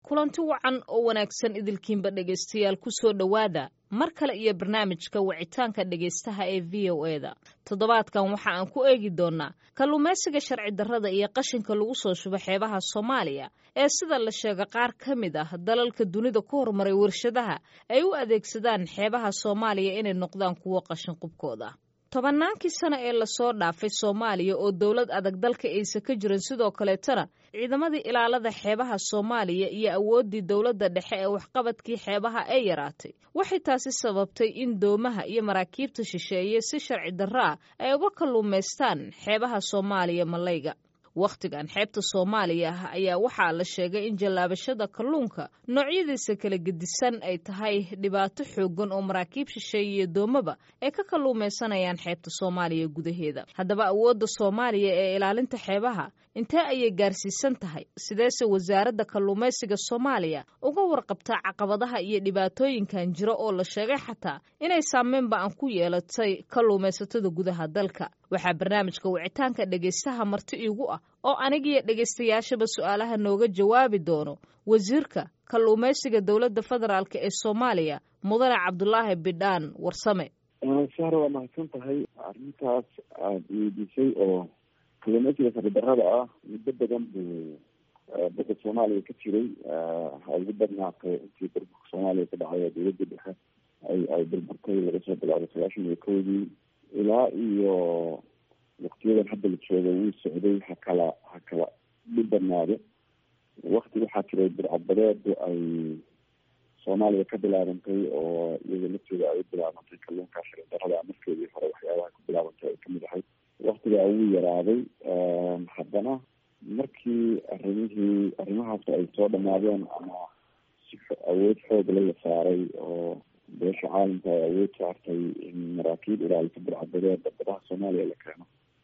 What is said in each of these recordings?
kulanti wacan oo wanaagsan idilkiinba dhegaystayaal ku soo dhowaada mar kale iyo barnaamijka wicitaanka dhegaystaha ee v o e da toddobaadkan waxa aan ku eegi doonnaa kalluumaysiga sharci darrada iyo qashinka lagu soo shubo xeebaha soomaaliya ee sida la sheega qaar ka mid ah dalalka dunida ku horumaray warshadaha ay u adeegsadaan xeebaha soomaaliya inay noqdaan kuwo qashin qubkooda tobannaankii sano ee lasoo dhaafay soomaaliya oo dowlad adag dalka aysa ka jirin sidoo kaleetana ciidamadii ilaalada xeebaha soomaaliya iyo awooddii dowladda dhexe ee waxqabadkii xeebaha ay yaraatay waxay taasi sababtay in doomaha iyo maraakiibta shisheeye si sharci darro ah ay uga kalluumaystaan xeebaha soomaaliya malayga wakhtigan xeebta soomaaliya ah ayaa waxaa la sheegay in jallaabashada kalluunka noocyadiisa kala gedisan ay tahay dhibaato xooggan oo maraakiib shisheeye iyo doomaba ay ka kalluumaysanayaan xeebta soomaaliya gudaheeda haddaba awoodda soomaaliya ee ilaalinta xeebaha intee ayay gaarsiisan tahay sideese wasaaradda kalluumaysiga soomaaliya uga warqabtaa caqabadaha iyo dhibaatooyinkan jiro oo la sheegay xataa inay saameynba aan ku yeelatay kalluumaysatada gudaha dalka waxaa barnaamijka wicitaanka dhegaystaha marti iigu ah oo anigiyo dhegaystayaashaba su-aalaha nooga jawaabi doono wasiirka kalluumaysiga dowladda federaalk ee soomaaliya mudane cabdulaahi bidhaan warsame sahra waa mahadsan tahay arrintaas aada weydiisay oo kalluumaysiga saridarrada ah muddo badan buu badda soomaaliya ka jiray ha ugu badnaatay intii burburka soomaaliya ka dhacay oo dowladda dhexe ay ay burburtay laga soo bilaabay sagaashan iyo kowdii ilaa iyo waktiyadan hadda la jooga wuu socday ha kala ha kala dhibanaado wakti waxaa jiray burcadbadeedu ay soomaaliya ka bilaabantay oo iyada laftooda ay u bilaabantay kalluunka shari darrada markeedii hore waxyaabaha ku bilaabantay ay kamid ahayd waktigaa wuu yaraaday haddana markii arrimihii arrimahaas ay soo dhamaadeen ama si awood xoogla la saaray oo beesha caalamka ay awood saartay in maraakiib ilaalisa burcadbadeeda badaha soomaaliya la keeno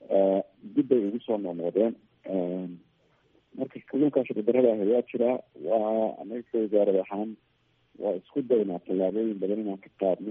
dib bay ugu soo noqnoqdeen marka kalluunkaa sharidarrada ah ayaa jiraa waa anaga ka wasaarad ahaan waa isku daynaa tallaabooyin badan inaan ka qaadno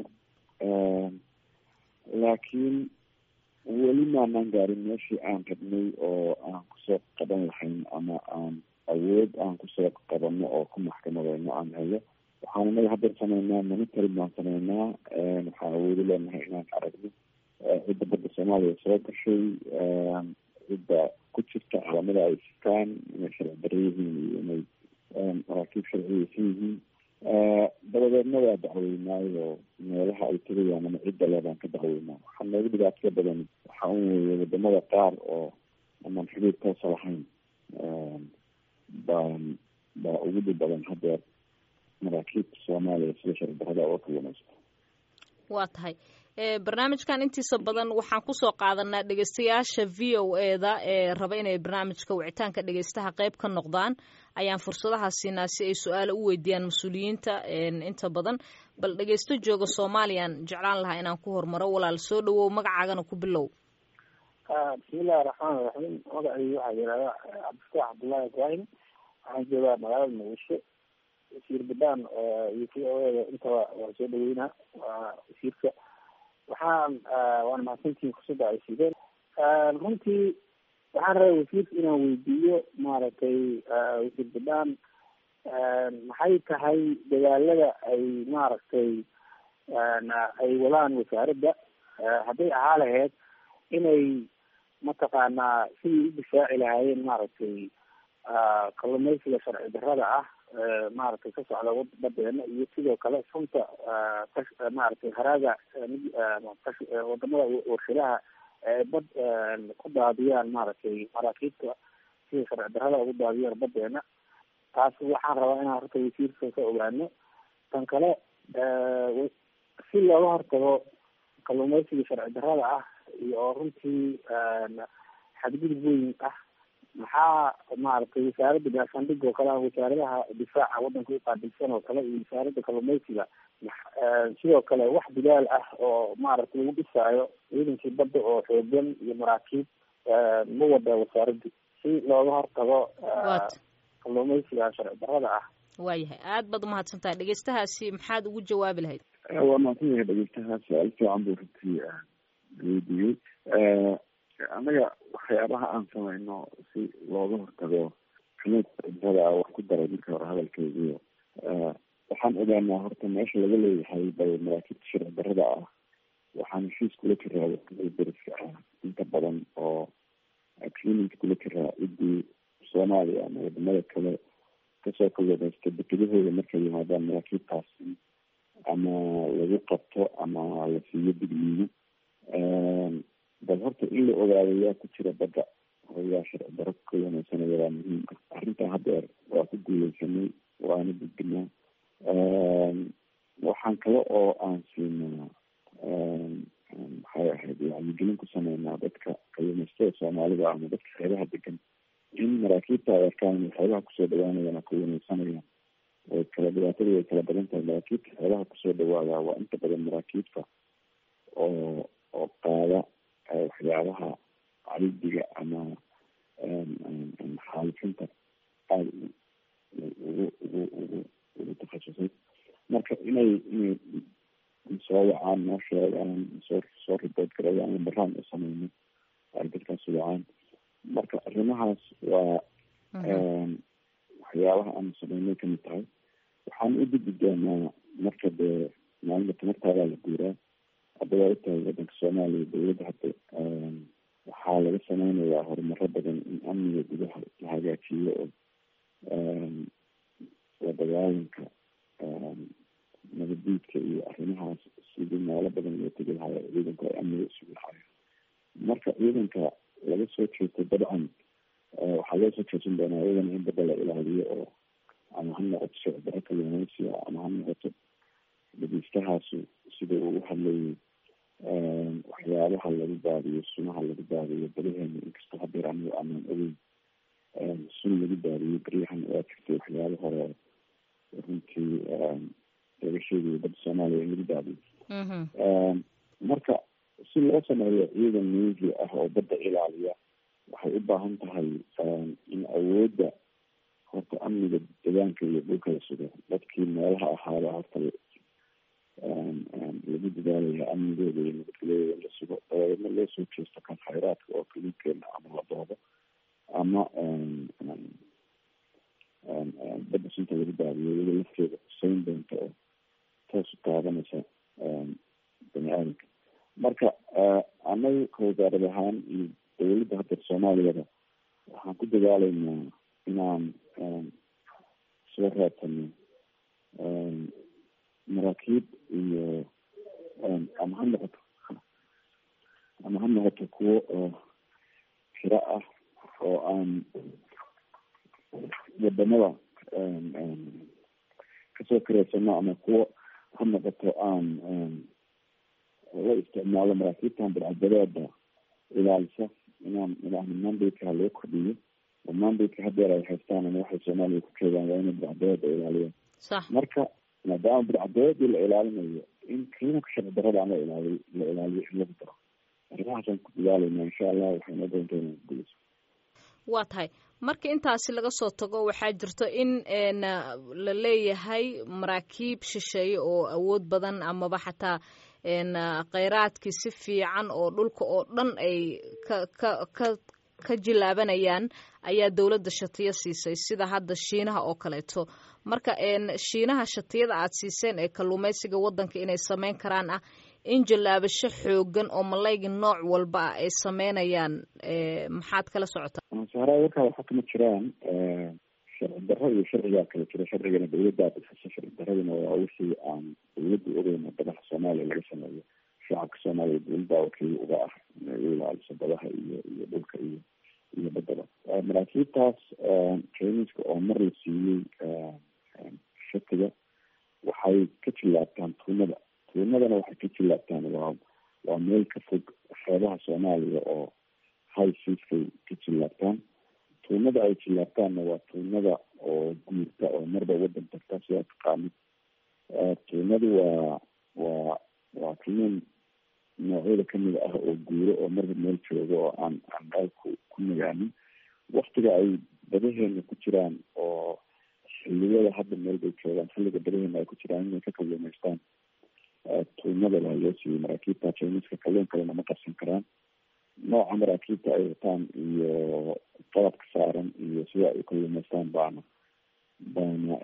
laakiin weli maanaan gaarin meeshii aan rabnay oo aan kusoo qaban lahayn ama aan awood aan kusoo qabano oo ku maxkamadeyno aan hayo waxaan inaga haddeer sameynaa monitoring baan sameynaa waxaan awoodo leenahay inaan aragno cidda badda soomaaliya soo gashay cidda ku jirta caalamada ay sitaan inay sharci darro yihiin iyo inay maraakiib sharciyeysan yihiin dabadeedna waa dacweynaayo meelaha ay tegayaan ama cidda leebaan ka dacweynaa waxaa noogu dhibaatada badan waxaa un weeye wadamada qaar oo amaan xiriir toosa lahayn baan baa ugu dhib badan haddeer maraakiibta soomaaliya sida sharci darrada uga kalluumaysta waa tahay barnaamijkan intiisa badan waxaan kusoo qaadanaa dhegeystayaasha v o e da ee raba inay barnaamijka wicitaanka dhegeystaha qeyb ka noqdaan ayaan fursadaha siinaa si ay su-aala u weydiiyaan mas-uuliyiinta inta badan bal dhegeysto jooga soomaaliyaan jeclaan lahaa inaan ku hormaro walaal soo dhawow magacaagana ku bilow bismillahi raxmaan raxiim magacii waxaa yihahda cabdifataax cabdullaahi ibraahim waxaan joogaa magaalada muqdisho wasiir badaan iyo v o eda intaba waa soo dhaweynaa waa wasiirka waxaan waana mahadsantihiin fursadda ay siideen runtii waxaan rabay wasiirka inaan weydiiyo maaragtay wasiir badaan maxay tahay dadaalada ay maaragtay ay wadaan wasaaradda hadday ahaa lahayd inay mataqaanaa sidii u difaaci lahaayeen maaragtay kalluumaysiga sharci darrada ah maaragtay ka socda badeena iyo sidoo kale sunta maaragtay haraaga wadamada warshadaha ee bad ku daadiyaan maaragtay maraakiibta sida sharci darrada ugu daadiyaan badeena taas waxaan rabaa inaan horta wasiirka ka ogaano tan kale si looga hortago kalluumaysiga sharci darrada ah iyo oo runtii xadgudub weyn ah maxaa maaragtay wasaaradda gaashaandhig oo kale wasaaradaha difaaca waddanka uqaabilsan oo kale iyo wasaaradda kalluumaysiga sidoo kale wax bilaal ah oo maaragtay lagu dhisaayo ciidankii badda oo xoogan iyo maraakiib ma wada wasaaraddu si looga hortago kalluumaysiga sharci darrada ah waayahay aad baad umahadsan tahay dhegeystahaasi maxaad ugu jawaabi lahayd waa mahadsan yahay dhegeystahaas su-aal fiican buu runtii weydiiyey annaga waxyaabaha aan sameyno si looga hortago kalluunka wax ku daray marka hore hadalkeygiio waxaan ogaanaa horta meesha laga leeyahay bay maraakiibta sharci darrada ah waxaan heshiis kula jiraa wadamada deriska ah inta badan oo agreement kula jiraa ciddii soomaaliya ama wadamada kale kasoo kalluumaysta dekedahooda markay yimaadaan maraakiibtaasi ama lagu qabto ama la siiyo digniino bal horta in la ogaado yaa ku jira badda oo yaa sharci daro ku kalluumaysanaya waa muhiim ah arrintaa haddeer waa ku guuleysanay waana gudbinaa waxaan kale oo aan siinaa maxay ahayd wacyigelin ku sameynaa dadka kalluumaystada soomaalida ama dadka xeebaha degan in maraakiibta ay arkaan inay xeebaha kusoo dhawaanayaan oo kalluumaysanayaan way kala dhibaatadu way kala badan tahay maraakiibta xeebaha kusoo dhawaadaa waa inta badan maraakiibta oo oo qaada waxyaabaha caridiga ama xaalifinta aada ugu ugu ugu ugu takhasusay marka inay inay soo wacaan noo sheegaan soo soo ribood garayaan lambaraan u sameyno ay dadkaas wacaan marka arrimahaas waa waxyaabaha aanu sameynay kamid tahay waxaan u gudbi doonaa marka dee maalinta tamartaadaa la guuraa hadda waa utahay wadanka soomaaliya dawladda hadda waxaa laga sameynayaa horumaro badan in amniga gudaha la hagaajiyo oo la dagaalanka nabadiidka iyo arrimahaas sidii meelo badan loo tegi lahayo ciidanku ay amniga isugu lahayo marka ciidanka laga soo jeesto dabcan waxaa loo soo jeesan doonaa iyadana in badda la ilaaliyo oo ama ha noqoto sicdaro kalluumaysiga ama ha noqoto dhageystahaasi sida uu hadlayay waxyaabaha lagu baadiyo sunaha lagu baadiyo badaheena inkastoo hadeer anigu aanan ogeyn sun lagu baadiyo beryahan waa jirtay waxyaaba hore runtii laga sheegayo badda soomaaliya in lagu baadiyo marka si loo sameeyo ciidan navy ah oo badda ilaaliya waxay u baahan tahay in awoodda horta amniga deegaanka iyo dhulka la sugo dadkii meelaha ahaaba horta lagu dadaalaya amnigooda iyo nabadgelyadooda in la sugo dabadeedna loo soo jeesto kan khayraadka oo kalinkeena ama la doodo ama badda sunta lagu baadiyo iyada lafteeda huseyn doonta oo toos u taabanaysa bani aadamka marka anaga ka wasaarad ahaan iyo dawladda hadda soomaaliyada waxaan ku dadaalaynaa inaan soo raadsano maraakiib iyo ama ha noqoto ama ha noqoto kuwo oo kiro ah oo aan wadamada kasoo kareysano ama kuwo ha noqoto aan la isticmaalo maraakiibtan badcadadeeda ilaalisa inaan idhaahno mandayka loo kordhiyo oo mandayka hadeer ay haystaan ama waxay soomaaliya ku jeedaan waa inay badcadadeeda ilaaliyaan marka maadaama badcadeedii la ilaalinayo in kiinaka sharci darada aan la ilaaliy la ilaaliyo in lagu daro arrimahaasaan ku dadaalayna insha allah waxay noo doonta inaan gulayso waa tahay marka intaasi laga soo tago waxaa jirto in la leeyahay maraakiib shisheeye oo awood badan amaba xataa kheyraadkii si fiican oo dhulka oo dhan ay ka ka ka ka jilaabanayaan ayaa dowladda shatiyo siisay sida hadda shiinaha oo kaleeto marka shiinaha shatiyada aad siiseen ee kalluumaysiga waddanka inay sameyn karaan ah in jallaabasho xoogan oo malayga nooc walba ah ay sameynayaan maxaad kala socotaa sahraa warkaa waxaa kama jiraan sharci darro iyo sharcigaa kala jira sharcigana dawladdaa bixisa sharci daradina waa wixii aan dawladdu ogeyna badaha soomaaliya laga sameeyo shacabka soomaaliya dawladdaa wakiil uga ah inay u ilaaliso badaha iyo iyo dhulka iyo iyo badaba maraakiibtaas jiniska oo mar la siiyey shatiga waxay ka jillaabtaan tuunada tuunadana waxay ka jillaabtaan waa waa meel ka fog xeebaha soomaaliya oo high seaskay ka jillaabtaan tuunada ay jillaabtaanna waa tuunada oo guurta oo marba wadan tagta sidaa taqaanid tuunadu waa waa waa tuunan noocyada kamid ah oo guuro oo marba meel jooga oo aan aan meel ku ku nagaanin waktiga ay badaheena ku jiraan oo xiliyada hadda meel bay joogaan xilliga badaheena ay ku jiraan inay ka kalluumaystaan tuunada baa loo siiyey maraakiibta jiniska kalluun kalena ma qabsan karaan nooca maraakiibta ay wataan iyo qalabka saaran iyo sida ay kaluumaystaan baana baana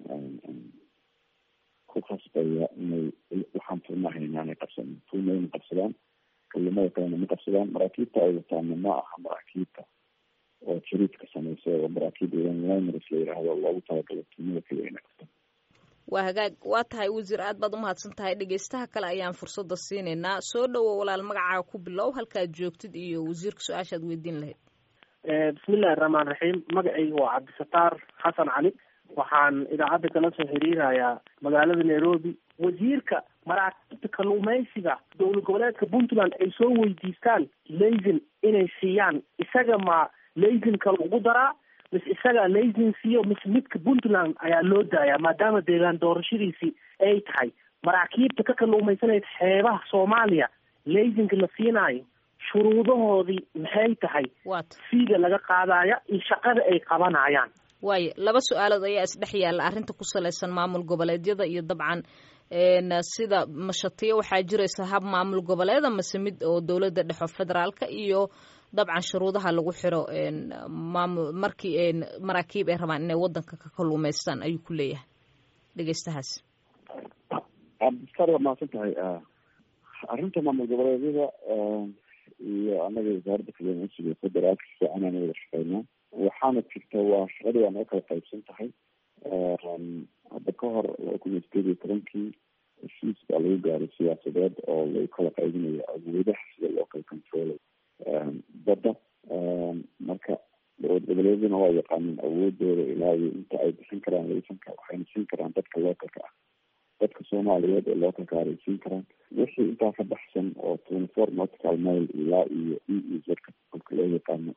ku khasbaya inay waxaan furnahay inaanay qabsanin furna ina qabsadaan kaluumada kalena ma qabsadaan maraakiibta ay wataana ma aha maraakiibta oo jariidka sameysa oo maraakiib liners la yidhaahdo loogu talagalo tuumada keliya inay qabtaan waa hagaag waa tahay wasiir aad baad umahadsan tahay dhegeystaha kale ayaan fursadda siinaynaa soo dhowo walaal magacaaga ku bilow halkaad joogtid iyo wasiirka su-aashaad weydiin lahayd bismillahi raxmaan raxiim magacayga waa cabdisataar xasan cali waxaan idaacadda kala soo xiriirayaa magaalada nairobi wasiirka maraakiibta kalluumaysiga dowlad goboleedka puntland ay soo weydiistaan laysin inay siiyaan isaga ma laysinka lagu daraa mise isagaa laysin siiyo mise midka puntland ayaa loo daayaa maadaama deegaan doorashadiisii ay tahay maraakiibta ka kalluumaysanaysa xeebaha soomaaliya laysinka la siinaayo shuruudahoodii maxay tahay waata fiiga laga qaadaya iyo shaqada ay qabanayaan waayo laba su-aalood ayaa isdhex yaalla arrinta ku salaysan maamul goboleedyada iyo dabcan sida mashatiyo waxaa jiraysa hab maamul goboleeda mase mid oo dowladda dhexo federaalka iyo dabcan shuruudaha lagu xiro maamul markii maraakiib ay rabaan inay wadanka ka kalluumaystaan ayuu ku leeyahay dhegeystahaas cabdistaar waa mahadsan tahay arrinta maamul goboleedyada iyo anaga wasaaradda kalluumaysiga federaalka si fiican aan wada shaqeynaa waxaana jirta waa shaqadii waa noo kala qaybsan tahay hadda ka hor laba kun iyo sideed iyo tobankii heshiis baa lagu gaaray siyaasadeed oo lagu kala qaybinayo awoodaha sida loo kala controlay badda marka dowlad goboleedyaduna waa yaqaaneen awoodooda ilaa iyo inta ay bixin karaan laysanka waxayna siin karaan dadka localka ah dadka soomaaliyeed ee localka ah ay siin karaan wixii intaa ka baxsan oo twenty four nautical mile ilaa iyo e e zka kolka loo yaqaano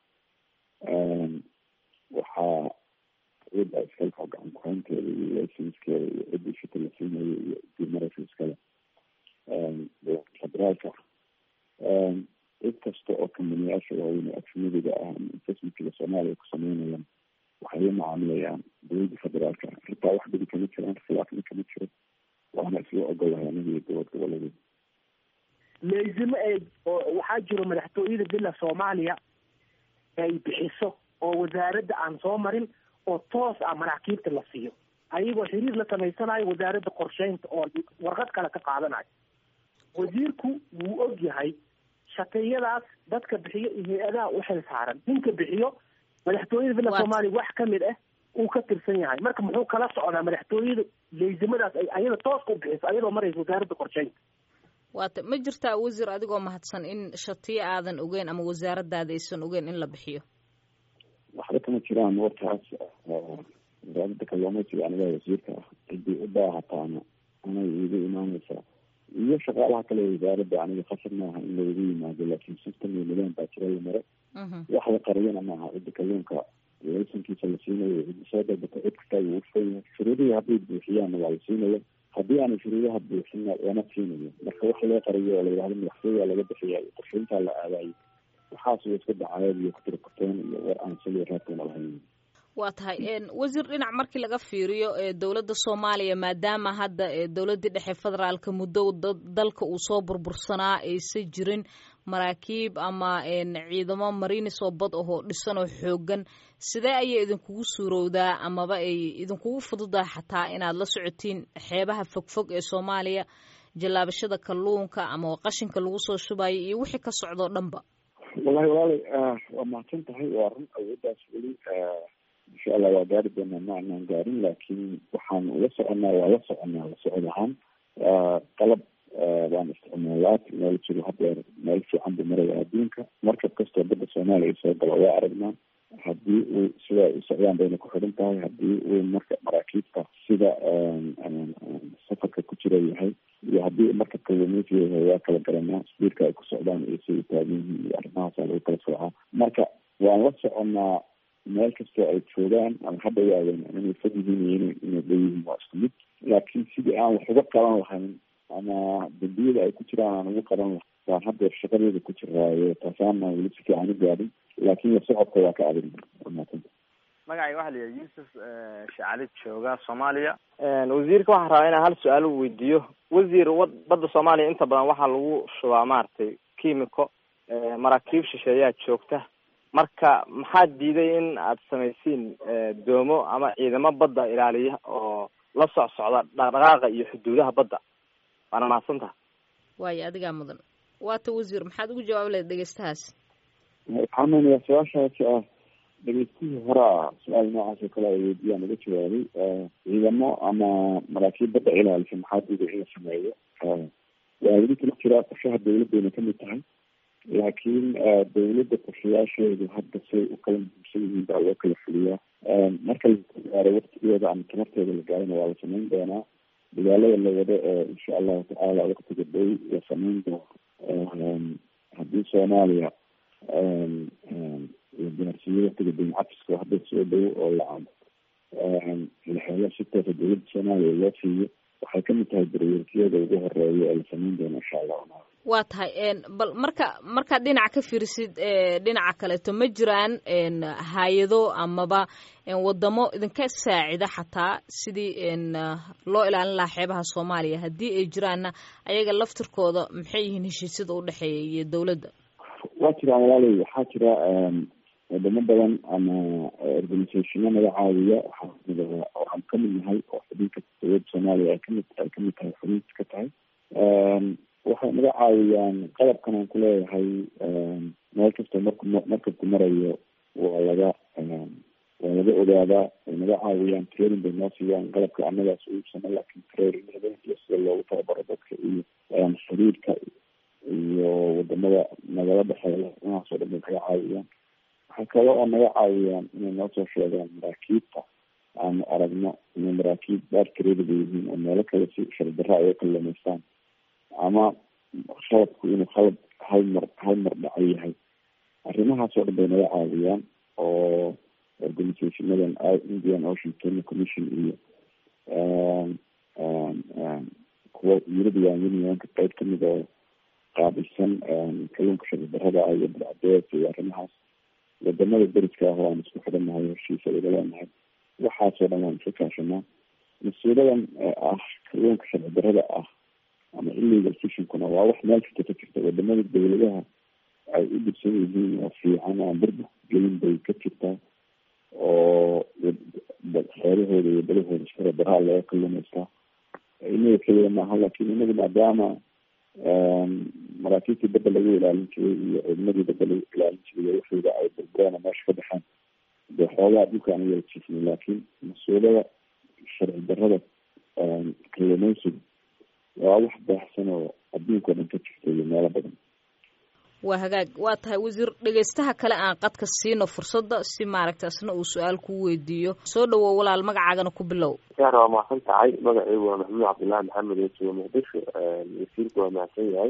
waxaa cida iskale oo gacan kuhaynteeda iyo laysanskeeda iyo cidii shita la siinayo iyo cidii maraysa iskale federaalka cid kasta oo kamaniyaasha waaweyn ee ajnadiga ah ama investmentkiga soomaaliya ku sameynayaan waxay la macaamilayaan dowladda federaalka xitaa wax badi kama jiraan khilaafna kama jiro waana isla ogolahay aniga iyo dowlad goboleedeed laysimo ee waxaa jiro madaxtooyada bila soomaaliya ay bixiso oo wasaaradda aan soo marin oo toos ah maraakiibta la siiyo ayagoo xiriir la samaysanayo wasaaradda qorsheynta oo warqad kale ka qaadanayo wasiirku wuu og yahay shaqeeyadaas dadka bixiyo iyo hay-adaha u xil saaran ninka bixiyo madaxtooyada villa soomaaliya wax kamid ah uu ka tirsan yahay marka muxuu kala socdaa madaxtooyada leysimadaas ay ayada tooska u bixiso ayadoo maraysa wasaaradda qorsheynta waata ma jirtaa wasiir adigoo mahadsan in shatiyo aadan ogeyn ama wasaaradaada aysan ogeyn in la bixiyo waxba kama jiraan warkaas wasaaradda kalluumaysiga aniga wasiirka ah ciddii u baahataana anay iiga imaaneysaa iyo shaqaalaha kale wasaaradda aniga khasab maaha in loogu yimaado laakiin system iyo nidaam baa jira la maro wax la qariyana maaha cidda kalluunka laysankiisa la siinayo cidda soo dalbata cid kastaa wuu ufuran yahay shuruudihii hadday buuxiyaanna waa la siinaya haddii aanay shuruudaha buuxinna lama siinayo marka wax loo qariyo oo la yidhahdo madaxtooyaa laga bixiya qorsheyntaa la aadayo waxaas way iska dacayeed iyo kutirkuteen iyo war aan saliya raadkana lahayn waa tahay wasiir dhinac markii laga fiiriyo dowladda soomaaliya maadaama hadda dowladdii dhexe federaalka muddo dalka uu soo burbursanaa aysan jirin maraakiib ama ciidamo marinis oo bad ahoo dhisan oo xoogan sidee ayay idinkugu suurowdaa amaba ay idinkugu fududaha xataa inaad la socotiin xeebaha fogfog ee soomaaliya jallaabashada kalluunka ama qashinka lagu soo shubayo iyo wixii ka socdoo dhanba wallahi walaalay waa mahadsan tahay waa run awooddaas weli insha allah waa gaari doonaa ma anaan gaarin laakiin waxaan ula soconaa waa la soconaa la socod ahaan qalab baan isticmaalaa meel jiro hadeer meel fiican buu maraya adduunka markab kastoo badda soomaaliya soo galo waa aragnaa haddii uu sida ay socdaan bayna ku xidhan tahay haddii uu marka maraakiibta sida safarka ku jira yahay iyo haddii marka kalluumaysiga yahay waa kala garanaa sbiirka ay ku socdaan iyo siday taagan yihiin iyo arrimahaasa lagu kala soocaa marka waan la soconaa meel kastoo ay joogaan ama hadda waaweyn inay fog yihiin iyo ina inay leeyihiin waa isku mid laakiin sidii aan wax uga qaban lahayn ama dambiyada ay ku jiraan aan ugu qaban lahayn baan haddeer shaqadeeda ku jiraayo taasaana weli si fiican u gaadhin laakiin socodka waa ka adag maasanta magacay waxa la yihaha yuusuf shacalid jooga soomaaliya wasiirka waxaan rabaa inaan hal su-aal u weydiiyo wasiir wad badda soomaaliya inta badan waxaa lagu shubaa maaragtay chimico maraakiib shisheeyaa joogta marka maxaa diiday in aad samaysiin doomo ama ciidamo badda ilaaliya oo la soc socda dhaqdhaqaaqa iyo xuduudaha badda waana mahadsantaha waayo adigaa mudan waata wasiir maxaad ugu jawaab lahayd dhegeystahaas waxaa meenayaa su-aashaasi ah dhegeystihii horaa su-aal noocaas oo kale ay weydiyaan uga jawaabay ciidamo ama maraakiib badda ilaalisa maxaa diiday in la sameeyo waa weli kala jiraa qorshaha dawladdeena kamid tahay laakiin dawladda qorshayaasheedu hadda say u kala muhiimsan yihiin baa loo kala fuliyaa marka la gaaro waktigeeda ama tamarteeda la gaarana waa la samayn doonaa dagaalada la wado ee insha allahu tacaala waktiga dhow la samayn doono haddii soomaaliya la gaarsiiyo waktiga daymacafiska hadda soo dhow oo lacab la helo si toosa dawladda soomaaliya loo siiyo waxay kamid tahay darweerkiyada ugu horeeya ee la samayn doono insha allahu waa tahay bal marka markaad dhinaca ka fiirisid dhinaca kaleeto ma jiraan hay-ado amaba wadamo idinka saacida xataa sidii loo ilaalin lahaa xeebaha soomaaliya haddii ay jiraanna ayaga laftirkooda maxay yihiin heshiisyada udhexeeya iyo dawladda waa jiraan walaaley waxaa jira wadamo badan ama organisationo naga caawiya waxaa waxaan kamid nahay oo xubinka dawladda soomaaliya ay kamid ay kamid tahay xubinta ka tahay waxay naga caawiyaan qalabkan aan kuleeyahay meel kasta marku markabku marayo waa laga waa laga ogaadaa way naga caawiyaan training bay noo siiyaan qalabka annagaas uibsano laakin traininada iyo sida loogu tababaro dadka iyo xiriirka iyo wadamada nagala dhexeeya inahaasoo dhan bay naga caawiyaan waxaa kale oo naga caawiyaan inay noo soo sheegaan maraakiibta aanu aragno inay maraakiib baarkareedaba yihiin oo meelo kale si shardarra ay ukalameystaan ama khaladku inuu khalad hal mar hal mar dhaco yahay arrimahaas oo dhan bay naga caawiyaan oo organisationadan indian ocean kenya commission iyo kuwa european unionka qeyb kamid oo qaabilsan kalluunka sharcidarrada ah iyo badcadees iyo arrimahaas wadamada deriska ah oo aan isku xidhannahay heshiisa wada leenahay waxaasoo dhan waan iska kaashanaa mas-uuladan ah kalluunka sharci darrada ah ama illegal fishinkuna waa wax meel kasta ka jirta wadamada dawladaha ay u dhibsan yihiin oo fiican aan burbu gelin bay ka jirtaa oo xeerahooda iyo dalahooda sharci darraa laga kalluumaystaa inaga keliya maaha laakin inagu maadaama maraakiibtii badda lagu ilaalin jiray iyo ciidamadii badda lagu ilaalin jiray waxooda ay burburaan oo meesha ka baxaan dee xoogaa dhulka aan yala jiifnay laakiin mas-uulada sharci darrada kalluumaysigu waa wax baaxsan oo adduunka o dhan ka jirta iyo meelo badan waa hagaag waa tahay wasiir dhegeystaha kale aan qadka siino fursadda si maaragta isna uu su-aal kuu weydiiyo soo dhawow walaal magacaagana ku bilow yaar waa mahadsan tahay magaceygu waa maxamuud cabdullaahi maxamed oo jooga muqdisho wasiirku waa mahadsan yahay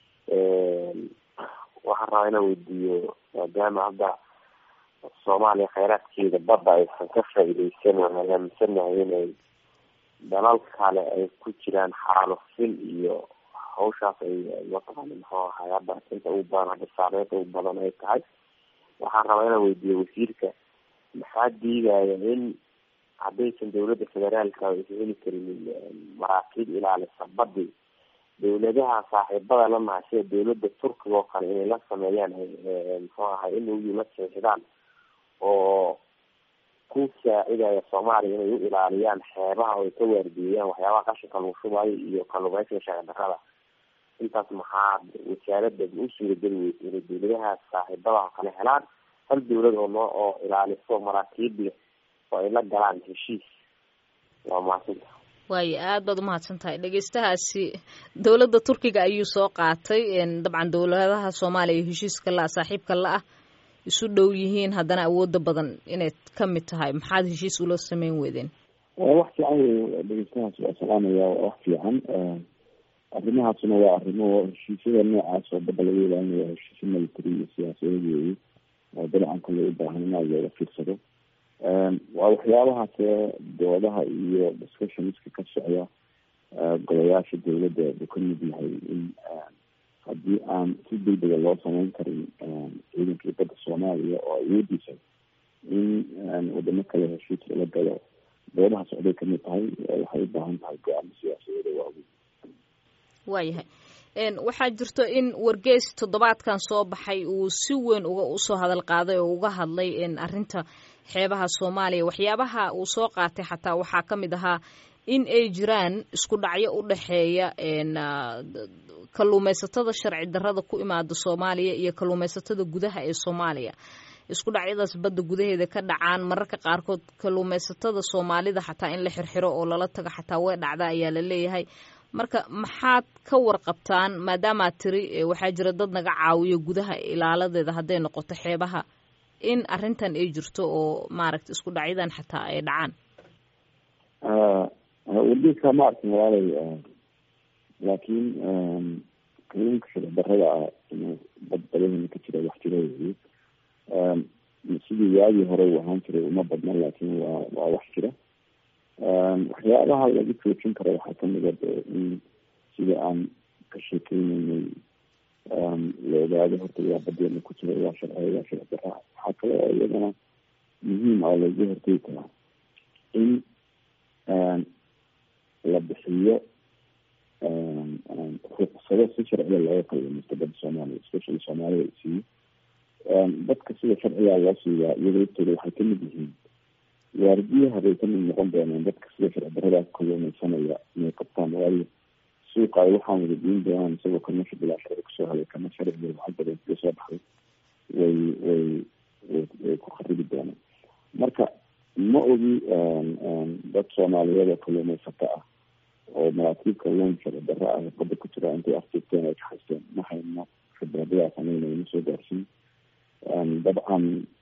waxaan rabaa inaan weydiiyo maadaama hadda soomaaliya kheyraadkeeda badda aysan ka faaideysan waan aaminsanahay inay dalal kale ay ku jiraan xaalufin iyo hawshaas ay mataqaana muxuu ahay hadda inta ugu badan hadda saameynta ugu badan ay tahay waxaan rabaa inaan weydiiyo wasiirka maxaa diidaya in haddaysan dawladda federaalka aysan heli karinin maraakiib ilaalisa badi dawladaha saaxiibada la nahay sida dawladda turkiga oo kale inay la sameeyaan muxuu ahay in uyu la seexdaan oo ku saacidaya soomaaliya inay u ilaaliyaan xeebaha oo ay ka waardiyeeyaan waxyaabaha qashinka lagu shubayo iyo kalluumeysiga sharci darrada intaas maxaa wasaaradda u suurageli weysa inay dawladahaas saaxiibadaha kale helaan hal dawlad oo noo oo ilaaliso maraakiib leh oo ay la galaan heshiis waa mahadsanta waayo aad baad umahadsan tahay dhegeystahaasi dowladda turkiga ayuu soo qaatay dabcan dowladaha soomaaliya heshiiska la-a saaxiibka la-ah isu dhow yihiin haddana awooda badan inay ka mid tahay maxaad heshiis ula sameyn weydeen wax fiican wey dhegeystahaas waa salaamaya waa wax fiican arrimahaasuna waa arrimo heshiisyada noocaas oo badda laga ilaalinaya heshiisya military iyo siyaasadeed weeye oo dalacan kale u baahan in aad looga fiirsado waa waxyaabahaas doodaha iyo discussionska ka socda golayaasha dawladda uu ka mid yahay in haddii aan si degdega loo sameyn karin ciidankii badda soomaaliya oo awoodiisa in wadamo kale heshiis lala galo doodaha socday kamid tahay waxay u baahan tahay go-aamo siyaasadeeda waaweyn waayahay waxaa jirto in wargeys toddobaadkan soo baxay uu si weyn uga usoo hadal qaaday oo uga hadlay arrinta xeebaha soomaaliya waxyaabaha uu soo qaatay xataa waxaa ka mid ahaa in ay jiraan isku dhacyo u dhexeeya kalluumaysatada sharci darrada ku imaada soomaaliya iyo kalluumaysatada gudaha ee soomaaliya isku dhacyadaas badda gudaheeda ka dhacaan mararka qaarkood kalluumaysatada soomaalida xataa in la xirxiro oo lala tago xataa way dhacda ayaa la leeyahay marka maxaad ka warqabtaan maadaamaad tiri waxaa jira dad naga caawiyo gudaha ilaaladeeda hadday noqoto xeebaha in arrintan ay jirto oo maaragta isku dhacyadan xataa ay dhacaan wargeeska ma arkin walaalay laakiin kalluunka sharci darrada ah inuu bad badahina ka jira wax jira wey sidii waagii hore uu ahaan jiray uma badna laakiin waa waa wax jira waxyaabaha lagu joojin karo waxaa kamid a de in sida aan ka sheekeyneynay la ogaado horta yaa badeena ku jira yaa sharciya yaa sharci darra waxaa kale oo iyadana muhiim ah lagu hortegi karaa in la bixiyo ruqsado si sharciya looga kalluumaysto badda soomaaliya especially soomaalida la siiyo dadka sida sharciga loo siiyaa iyada laftooda waxay kamid yihiin waardiyaha bay kamid noqon doonaan dadka sida sharci darradaas kalluumaysanaya inay qabtaan waayo suuqa ay waxaan wada diin doonaan isagoo kamasha bilaa sharci kusoo helay kama sharciga lacag badan kaga soo baxday way way way ku kharibi doonaan marka ma ogi dad soomaaliyeed oo kalluumaysato ah oo maraakiib kalluun sharci darro ah badda ku jira intay afjirteen ay kaxaysteen ma hayno khibradadaa sameynaya ma soo gaarsiin dabcan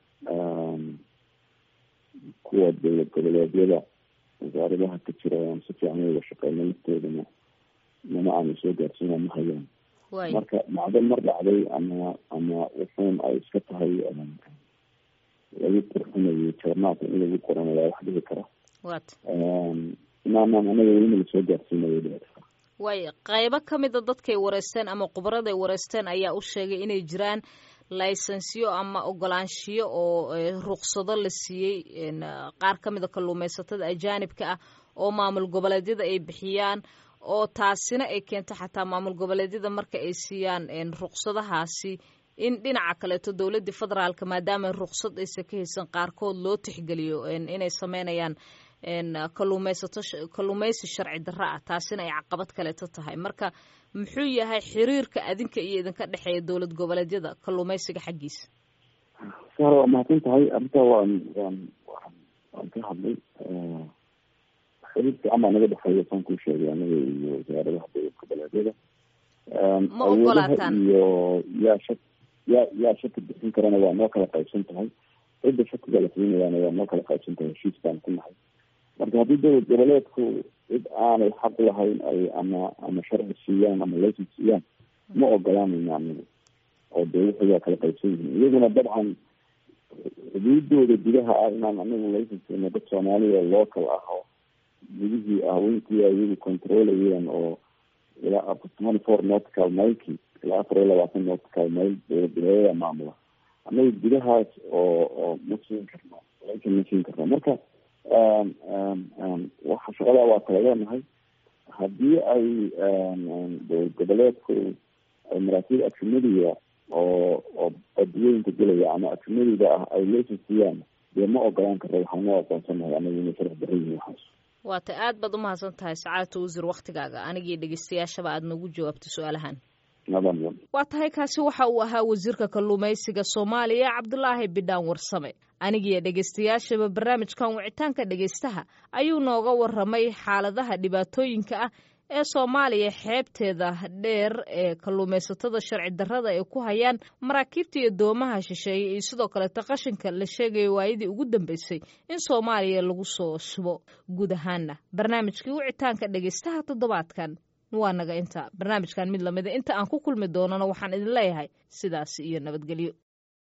kuwa dowlad goboleedyada wasaaradaha ka jira aan si fiican uga shaqeyno laftoodana nama aana soo gaarsiina ma hayaan marka macdo mar dhacday ama ama wuxuun ay iska tahay lagu qurxinayo joornaaka in lagu qorana waa wax dhihi kara inaanan anaga welina lasoo gaarsiinayo dhici kara waay qaybo ka mida dadkay wareysteen ama khubraday wareysteen ayaa u sheegay inay jiraan laysensiyo ama ogolaanshiyo oo ruqsado la siiyey qaar ka mida kalluumaysatada ajaanibka ah oo maamul goboleedyada ay bixiyaan oo taasina ay keento xataa maamul goboleedyada marka ay siiyaan ruqsadahaasi in dhinaca kaleeto dowladdii federaalka maadaama ruqsad aysan ka haysan qaarkood loo tixgeliyo inay sameynayaan kalluumaysato kalluumaysi sharci darra ah taasina ay caqabad kaleeto tahay marka muxuu yahay xiriirka adinka iyo idinka dhexeeya dowlad goboleedyada kalluumaysiga xaggiisa sar waa mahadsan tahay arrintaa waan waan waan waan ka hadlay xiriir fiican baa naga dhexeeya saan kuu sheegay anaga iyo wasaaradaha dowlad goboleedyada ma ogolaataan iyo yaa shak yaa yaa shaki bixin karana waa noo kala qaybsan tahay cidda shakiga la siinayaana waa noo kala qaybsan tahay heshiis baan ku nahay marka haddii dowlad goboleedku cid aanay xaq lahayn ay ama ama sharci siiyaan ama laysan siiyaan ma ogolaanayno anagu oo dee wuxuyaa kala qaybsan yihiin iyaguna dabcan xuduudooda gudaha ah inaan anagu laysan siino dad soomaaliya local ah oo gudihii haweenkii iyagu controlayeen oo ilaa twenty four nautical mileki ilaa afar iyo labaatan nautical mile dowlad goboleedyada maamula anaga gudahaas oo oo ma siin karno laysan ma siin karno marka waxa shaqadaa waa kala leenahay haddii ay dowlad goboleedku ay maraakiib ajnadiga oo oo badweynka gelaya ama ajnadiga ah ay laysan siiyaan dee ma ogolaan karta waxaana aqoonsanahay anaga inay sharci darra yihiin waxaas waata aad baad umahadsan tahay sacaadata wasiir waktigaaga anigii dhegeystayaashaba aad nagu jawaabtay su-aalahan waa tahay kaasi waxa uu ahaa wasiirka kalluumaysiga soomaaliya cabdulaahi bidhaan warsame anigiyo dhegeystayaashaba barnaamijkan wicitaanka dhegeystaha ayuu nooga waramay xaaladaha dhibaatooyinka ah ee soomaaliya xeebteeda dheer ee kalluumaysatada sharci darrada ay ku hayaan maraakiibta iyo doomaha shisheeye iyo sidoo kaleeto qashinka la sheegaya waayadii ugu dambeysay in soomaaliya lagu soo shubo guud ahaana barnaamijkii wicitaanka dhegeystaha toddobaadkan waa naga inta barnaamijkan mid lamida inta aan ku kulmi doonana waxaan idin leeyahay sidaas iyo nabadgelyo